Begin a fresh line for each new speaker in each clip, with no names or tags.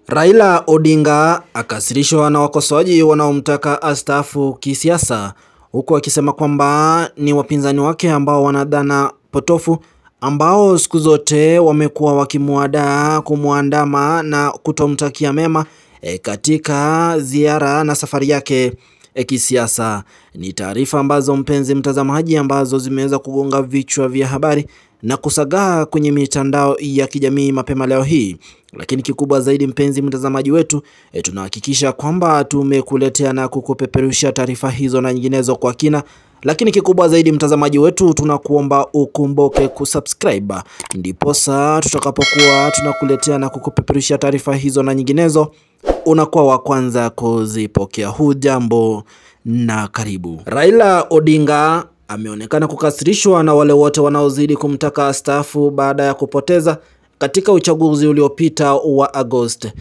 Raila Odinga akasirishwa na wakosoaji wanaomtaka astaafu kisiasa, huku akisema kwamba ni wapinzani wake ambao wanadhana potofu ambao siku zote wamekuwa wakimwadaa kumwandama na kutomtakia mema e, katika ziara na safari yake e, kisiasa. Ni taarifa ambazo mpenzi mtazamaji, ambazo zimeweza kugonga vichwa vya habari na kusagaa kwenye mitandao ya kijamii mapema leo hii. Lakini kikubwa zaidi, mpenzi mtazamaji wetu, e, tunahakikisha kwamba tumekuletea na kukupeperusha taarifa hizo na nyinginezo kwa kina. Lakini kikubwa zaidi, mtazamaji wetu, tunakuomba ukumbuke kusubscribe, ndiposa tutakapokuwa tunakuletea na kukupeperusha taarifa hizo na nyinginezo unakuwa wa kwanza kuzipokea. Hujambo na karibu. Raila Odinga ameonekana kukasirishwa na wale wote wanaozidi kumtaka astaafu baada ya kupoteza katika uchaguzi uliopita wa Agosti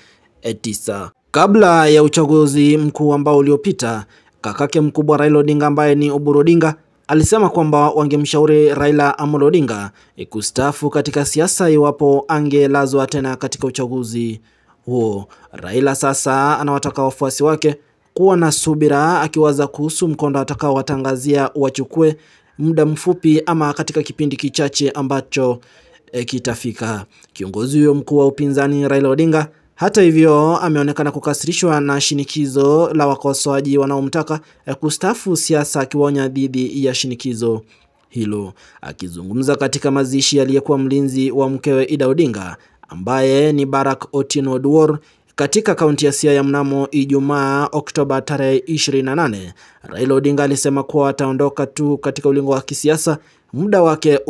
9. Kabla ya uchaguzi mkuu ambao uliopita, kakake mkubwa Raila Odinga ambaye ni Oburu Odinga alisema kwamba wangemshauri Raila Amolo Odinga kustaafu katika siasa iwapo angelazwa tena katika uchaguzi huo. Raila sasa anawataka wafuasi wake kuwa na subira, akiwaza kuhusu mkondo atakaowatangazia wachukue muda mfupi ama katika kipindi kichache ambacho e, kitafika. Kiongozi huyo mkuu wa upinzani Raila Odinga hata hivyo ameonekana kukasirishwa na shinikizo la wakosoaji wanaomtaka e, kustaafu siasa, akiwaonya dhidi ya shinikizo hilo. Akizungumza katika mazishi yaliyekuwa mlinzi wa mkewe Ida Odinga ambaye ni Barack Otieno Oduor katika kaunti ya Siaya mnamo Ijumaa Oktoba tarehe 28, Raila Odinga alisema kuwa ataondoka tu katika ulingo wa kisiasa muda wake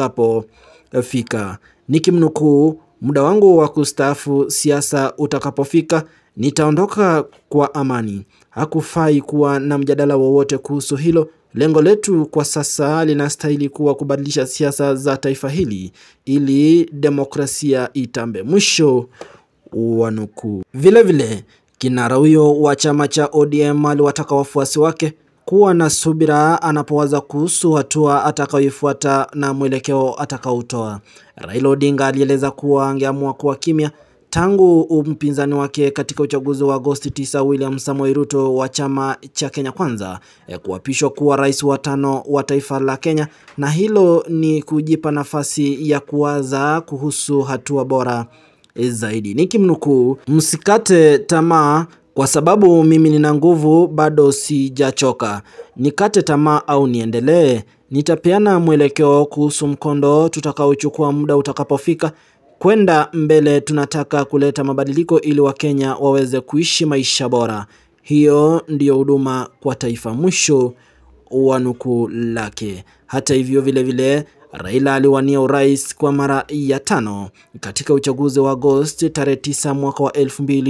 utakapofika. Nikimnukuu, muda wangu wa kustaafu siasa utakapofika nitaondoka kwa amani. Hakufai kuwa na mjadala wowote kuhusu hilo. Lengo letu kwa sasa linastahili kuwa kubadilisha siasa za taifa hili ili demokrasia itambe. Mwisho wa nukuu. Vilevile, kinara huyo wa chama cha ODM aliwataka wafuasi wake kuwa na subira anapowaza kuhusu hatua atakayoifuata na mwelekeo atakaotoa. Raila Odinga alieleza kuwa angeamua kuwa kimya tangu mpinzani wake katika uchaguzi wa Agosti 9 William Samoei Ruto wa chama cha Kenya Kwanza kuapishwa kuwa rais wa tano wa taifa la Kenya, na hilo ni kujipa nafasi ya kuwaza kuhusu hatua bora zaidi. Nikimnukuu, msikate tamaa kwa sababu mimi nina nguvu, bado sijachoka. Nikate tamaa au niendelee? Nitapeana mwelekeo kuhusu mkondo tutakaochukua muda utakapofika. Kwenda mbele, tunataka kuleta mabadiliko ili Wakenya waweze kuishi maisha bora. Hiyo ndiyo huduma kwa taifa. Mwisho wa nukuu lake. Hata hivyo, vilevile Raila aliwania urais kwa mara ya tano katika uchaguzi wa Agosti tarehe 9 mwaka wa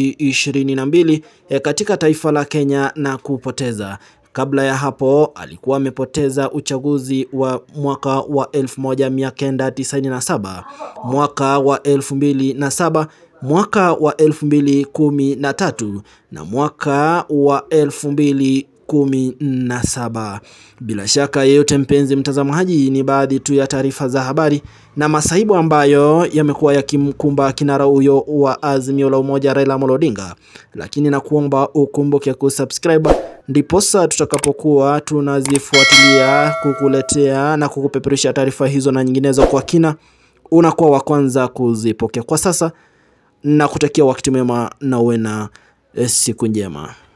2022 katika taifa la Kenya na kupoteza. Kabla ya hapo alikuwa amepoteza uchaguzi wa mwaka wa 1997, mwaka wa 2007, mwaka wa 2013 na mwaka wa 2000 kumi na saba. Bila shaka yeyote, mpenzi mtazamaji, ni baadhi tu ya taarifa za habari na masaibu ambayo yamekuwa yakimkumba kinara huyo wa Azimio la Umoja Raila Amolo Odinga, lakini nakuomba ukumbuke kusubscribe, ndiposa tutakapokuwa tunazifuatilia kukuletea na kukupeperusha taarifa hizo na nyinginezo kwa kina, unakuwa wa kwanza kuzipokea. Kwa sasa na kutakia wakati mwema na uwe na siku njema.